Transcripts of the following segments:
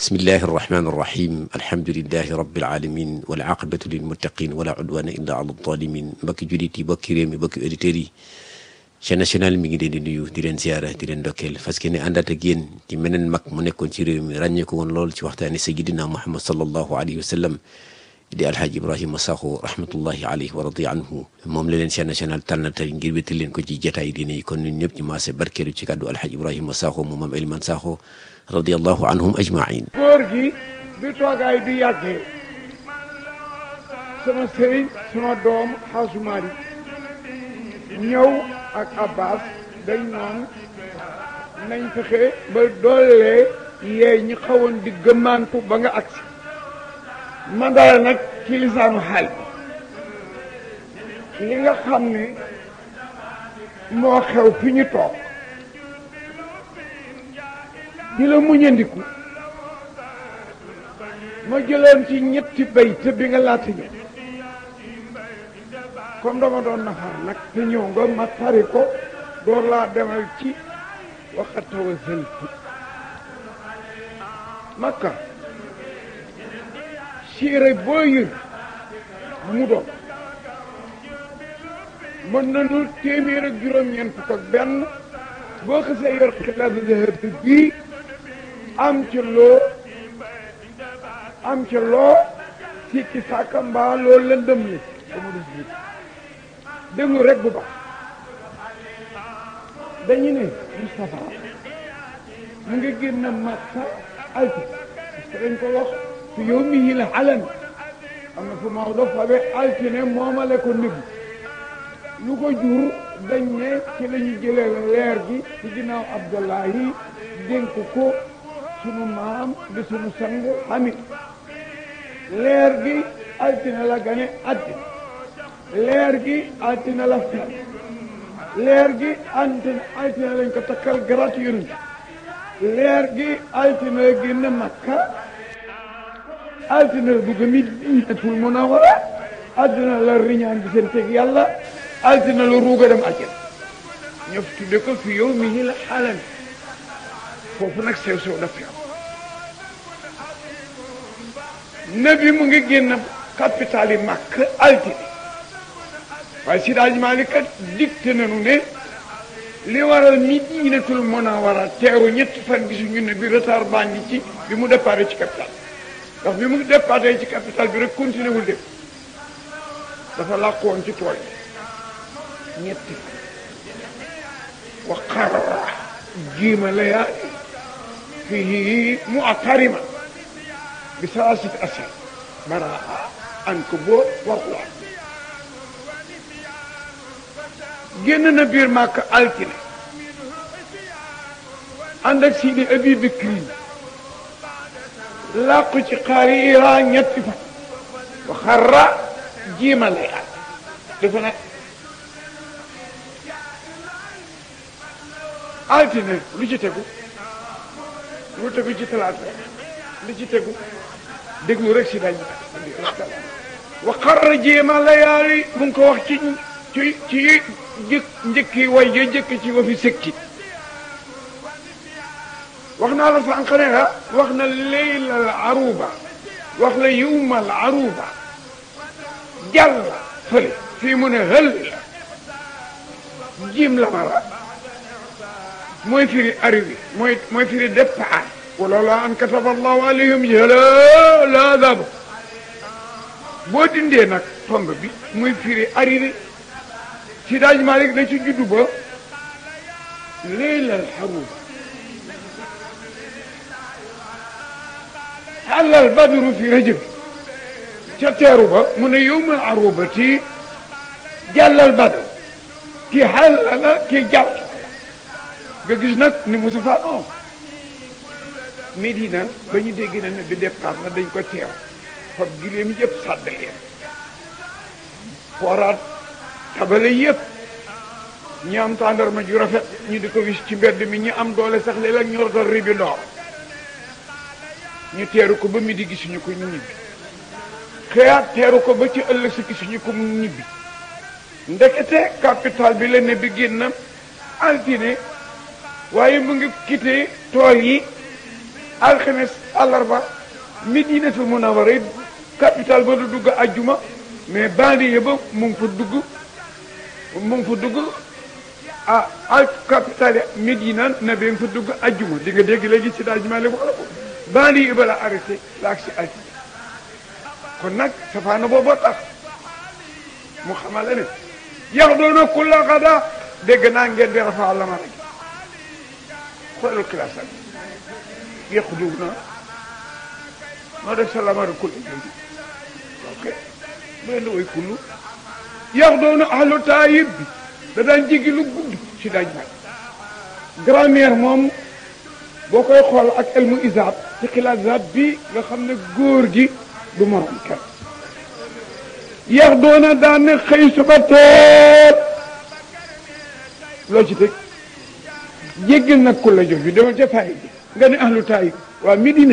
bismillahi arrahmani irrahim alhamdulilahi rabilalamin walaqibatu lilmuttaqin wala udwana illa ala zalimin mbokki jullit yi mbokki réew mi mbokki auditeurs yi chaîne nationale mi ngi leen di nuyu di leen ziara di leen ndokkeel parce que ne àndaat ak yéen ci meneen mag mu nekkoon ci réew mi ràññee ko woon lool ci waxtaani sayidina muhammad sallallahu alayhi wa sallam di alhaaj ibrahima sakho rahmatullahi alayhi wa radi anhu moom la leen chaîne nationale tànn tey ngir wéttal leen ko ci jataay diine yi kon ñun ñëpp ñu maase barkeelu ci kàddu alhaaj ibrahima sakho mu maam Eliman Sakho radiallahu anhum ajmain góor gi bi toogaay bi yàggee sama sëriñ sama doom xaasumaari ñëw ak abbas dañ noonu nañ fexe ba doolee yeey ñi xawoon di gëmmaantu ba nga agsi man dara nag ci lisaanu xaal li nga xam ne moo xew fi ñu toog di la muñandiku ma jëloon ci ñetti bay te bi nga laata ñëw comme dama doon nafar nag te ñëw nga ma tari ko door laa demal ci waxatawa sëltu makka siire boo yër mu doon mën nañu téeméer ak juróom-ñeent fukk ak benn boo xasee yor xilaat zahab bii am ci loo am ci loo sikki sàkka mbaa loo lëndëm li dama dus biit déglu rek bu baax dañu ne Moustapha mu ngi génn Makka alti parce que dañ ko wax fi yow mi la alan am na fu Maodo fabe altine moomale ko nëbbu lu ko jur dañ ne ci la ñu jëlee leer gi ci ginnaaw Abdullahi dénk ko sunu maam di sunu sang xamit leer gi altine la gane àddina leer gi altine la fer leer gi altine altine lañ ko takkal garat yonent leer gi altine la génn Makka altine la dugg Madinatul Munawwara altine la riñaan bi seen teg yàlla altine la ruuga dem àjjana ñoo fi tudde ko fi yow mi la xalan foofu nag sew sew daf am nabi mu ngi génn capital yi màkk altine waaye si daaj Maalik kat dicté nañu ne li waral Madinatul Munawwara teeru ñetti fan gisuñu ne bi retard baa ngi ci bi mu départ ci capital ndax bi mu départ ci capital bi rek continué wul dem dafa làqoon ci tool ñetti wa qarra jiima layaali fii mu atarima bi salaasati ashar baraa ankabut wa quraan génn na biir màkk altine ànd ak Sidi Abi Bakri làqu ci xaari Iran ñetti fan wa xarra jiima layaali dafa nag altine lu ci tegu lu tegu ci talaata lu ci tegu déglu rek si dañ wa xarra jéema layaali mu ngi ko wax ci ci ci jëkk njëkki way ya jëkk ci wa fi sëkki wax naa la sànq ne la wax na leylal aruba wax la yowmal aruba jàll fële fii mu ne hël la jiim la mara mooy firi arrivé mooy mooy firi départ wala la an kataba allahu alayhim jala la adab boo dindee nag tomb bi muy firi arrivé si daaj Malik da ci juddu ba leylal xaruba xalal badru fi rajab ca teeru ba mu ne yowmal arubati jàllal badr ki xalala ki jàll nga gis nag ni Moussa Fall non Medina ba ñu dégg na ne bi départ na dañ ko teew fab gileem yëpp sàdd leen fooraat tabale yëpp ñi am tàndarma ju rafet ñu di ko wis ci mbedd mi ñi am doole sax léeg-léeg ñu rotal ribi ndoor ñu teeru ko ba mi di gisuñu ko ñu ñibbi xëyaat teeru ko ba ci ëllëg si gisuñu ko mu ñibbi ndekete capital bi la ne bi génn altine waaye mu ngi quitté tool yi alxames àllarba Medinatul Munawwara it capital ba du dugg ajjuma mais banlieue ba mu ngi fa dugg mu ngi fa dugg ah al capital Medina na ba nga fa dugg ajjuma di nga dégg léegi si daal jumaa wax la ko banlieue ba la arrêté la ak si altine kon nag safaana booboo tax mu xamale ne yax doona kulla xada dégg naa ngeen di rafa la ma rek xoolal classe ak yàqu dugg na noo def sa lamari kulli léegi ok bu leen di woy kullu yax doona ahlu taayib bi da daan jigi lu gudd ci daaj mag grammaire moom boo koy xool ak elmu isaab ci xilaat isaab bi nga xam ne góor gi du morom kenn yax doona daan ne xëy suba teel loo ci teg jéggal nag ku la jox bi dama ca faay ji nga ne ahlu taayib waa Medina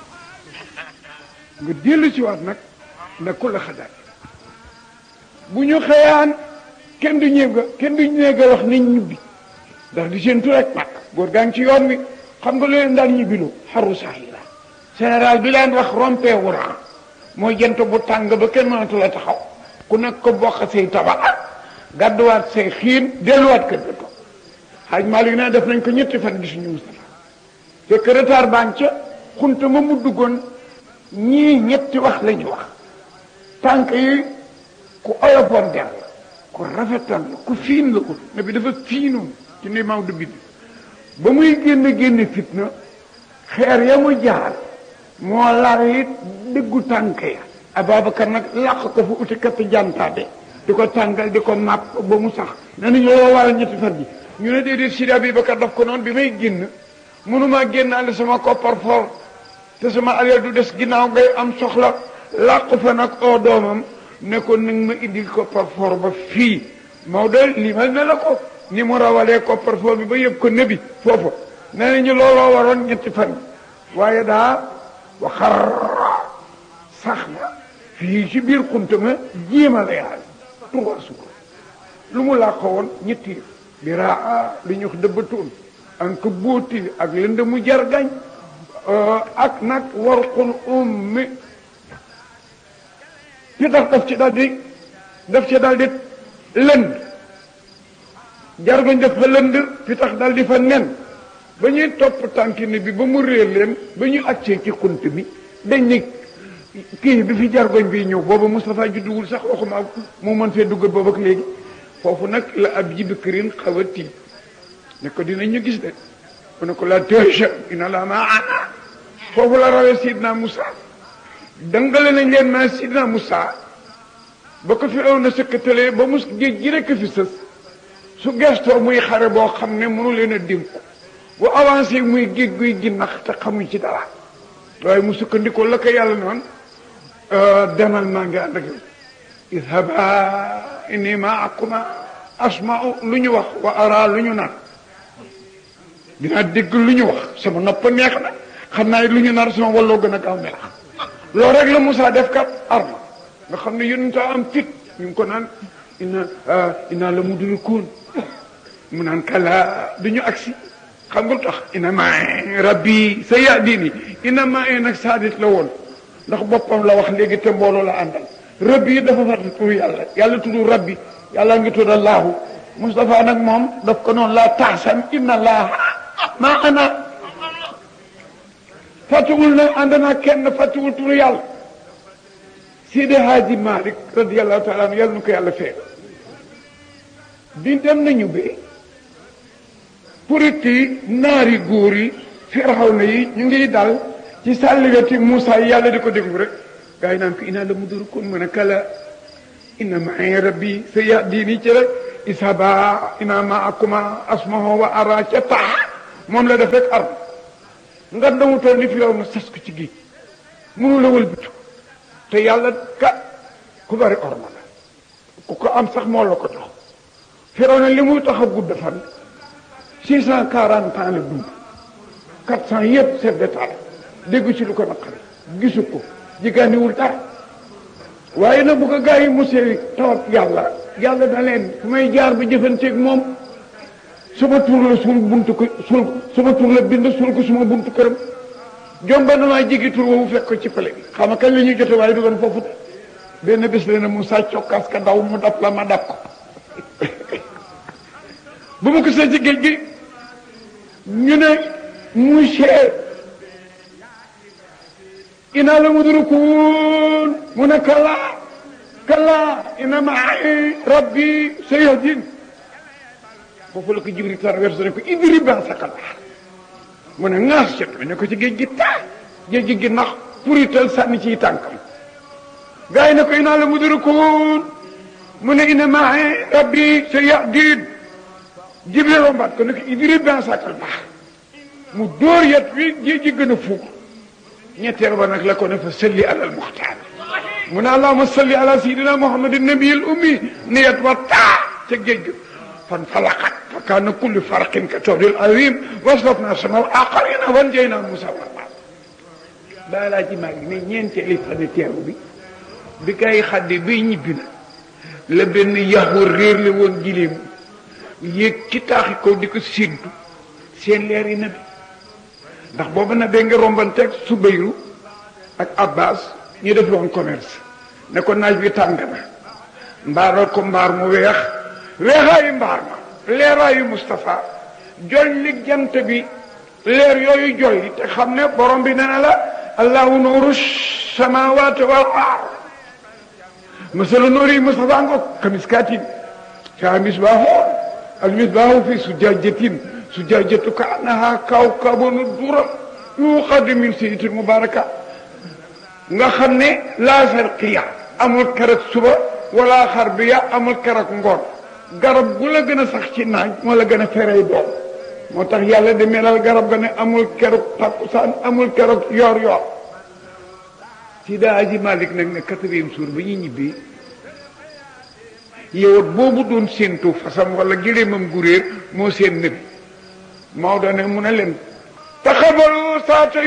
nga dellu si waat nag na ku la xadaat bu ñu xëyaan kenn du ñëw ga kenn du ñëw ga wax nañ ñibbi ndax di seen tur rek mag góor gaa ngi ci yoon wi xam nga lu leen daal ñibbiloo xaru saahira général bi leen wax rompé wuran mooy jant bu tàng ba kenn mënatu la taxaw ku nekk ko bokk say tabax gàdduwaat say xiin delluwaat kër ga toog xaaj Malick ne def nañ ko ñetti fan gisuñu Moustapha fekk retard baa ngi ca xunta ma mu duggoon ñii ñetti wax la ñu wax tànk yi ku oyofoon der la ku rafetal la ku fiin la ko ne bi dafa fiinoon ci ni Maodo bind ba muy génn génn fitna xeer ya mu jaar moo lar it dëggu tànk ya Ababacar nag làq ko fu uti katt jantaade di ko tàngal di ko màpp ba mu sax ne nañu loolu waral ñetti fan bi ñu ne déedéet Sidi Abubakar daf ko noonu bi may génn mënumaa génnaale sama koppar for te sama alal du des ginnaaw ngay am soxla làqu fa nag oo doomam ne ko nag ma indil koppar for ba fii Maodo limal na la ko ni mu rawalee koppar for bi ba yëpp ko nebi foofa nee nañu looloo waroon ñetti fan waaye daa waxar sax na fii ci biir xunta ma jéema la yaal trois jours lu mu làqo woon ñetti yëf bi raa lu ñu wax dëbbatuun an ko bóoti ak lënd mu jargañ ak nag warqul ummi fi tax daf ci daal di daf ci daal di lënd jargoñ dafa lënd fi tax daal di fa nen ba ñuy topp tànkini bi ba mu réer leen ba ñu accee ci xunt bi dañ ni kii bi fi jargoñ bi ñëw booba Moustapha judduwul sax waxuma mu mën fee dugg boobu ak léegi foofu nag la ab jibikirin xaw a tiit ne ko dinañ ñu gis de mu ne ko la tëja ina la ma ana foofu la rawee Sidna Moussa dangale nañ leen ma Sidna Moussa ba ko fi aw na sëkkatalee ba mus géej gi rekk fi sës su gestoo muy xare boo xam ne mënu leen a dénku bu avancé muy géej guy ginnax te xamuñ ci dara waaye mu sukkandikoo la ko yàlla noonu demal maa ngi ànd ak yow idhaba inni maakuma asma'u lu ñu wax wa ara lu ñu naan dinaa dégg lu ñu wax sama nopp neex na xam naa lu ñu nar sama walloo gën a gaaw melax loolu rek la Moussa def kat arma nga xam ne yonent am fit ñu ngi ko naan ina ina la mudrikuun mu naan kala du ñu agsi xam nga lu tax ina ma rabbi sa yahdini ina ma nag saadit la woon ndax boppam la wax léegi te mbooloo la àndal rabbi yi dafa fàtte turu yàlla yàlla tudd rabbi yàlla ngi tudd allahu Moustapha nag moom daf ko noonu laa taxsan inna allah maa ana fàttewul ne ànd naa kenn fàttewul turu yàlla Sidi Hadji Malick radiyallahu taala anu yàlla nu ko yàlla fee di dem nañu be purit yi naari góor yi firawna yi ñu ngi dal ci sàlliweti Moussa yi yàlla di ko déglu rek gaa yi naan ko inaa la mudrikun mën a kala inna ma'i rabbi sa yahdini ci rek isaba ina ma'akuma asmahu wa ara ca tax moom la def rek arm nga damu toll ni firaw na sas ko ci géej mënu la wëlbatu te yàlla ka ku bari orma la ku ko am sax moo la ko jox firaw na li muy tax a gudd fan six cent quarante ans la dund quatre cent yëpp chef d'état la déggu ci lu ko naqari gisu ko jigéeniwul dara waaye nag bu ko gaa yi mosee tawat yàlla yàlla da leen fu may jaar ba jëfanteeg moom suma tur la suul buntu ko suul suma tur la bind suul ko suma buntu këram jomba na maa jigi tur woowu fekk ko ci pale bi xam nga kañ la ñuy jote waaye du doon foofu de benn bés la ne mu sàcc cokkaas ka daw mu dab la ma dab ko bu ma ko see ci géej gi ñu ne monsieur ina la mudrikuun mu ne kallaa kallaa ina ma'i rabbi sayahdin foofu la ko Jibril traversé ne ko idrib bi'asakal bahr mu ne ŋaas ca ne ko ci géej gi taa géej gi gi nax purital sànni ciy tànkam gars yi ne ko ina la mudrikuun mu ne ina ma'i rabbi sayahdin Jibril rombaat ko ne ko idrib bi'asakal bahr mu dóor yet wi géej gi gën a fuug ñetteel ba nag la ko ne fa salli alal muxtaar mu ne allahuma salli ala sayidina muhammadin nabiyil ummi ni yet wa taa ca géej gi fan falaqat fa kaana kullu farqin ka tawdil azim waslafna samal aqarina wan jay naa musa warma daa laa ci maa ngi ne ñeenteeli fan teeru bi bi kay xaddi bay ñibbi na la benn yaxur réer la woon gileem yéeg ci taaxi kaw di ko séddu seen leer yi na bi ndax boobu nag da nga rombanteeg Subayru ak Abbas ñu def loon commerce ne ko naaj bi tàng na mbaaral ko mbaar mu weex weexaayu mbaar ma leeraayu Moustapha jolli jant bi leer yooyu jolli te xam ne borom bi nee na la allahu nuuru samawati wal ard masalu nuuri Moustapha ngo kamiskatin fiha misbaahu al misbaahu fi sujaajatin sujajatu ka annaha kawkabun dura yuqadu min sayyidatin mubaraka nga xam ne laa sharqiya amul keroog suba wala xarbiya amul keroog ngoon garab gu la gën a sax ci naaj moo la gën a ferey doom moo tax yàlla di melal garab ga ne amul keroog takkusaan amul keroog yor yor Sida Aji Malik nag ne quatrième jour ba ñu ñibbee yow boobu doon séentu fasam wala gëléemam gu réer moo seen nëbi Maodo ne mu ne leen taxabalu saata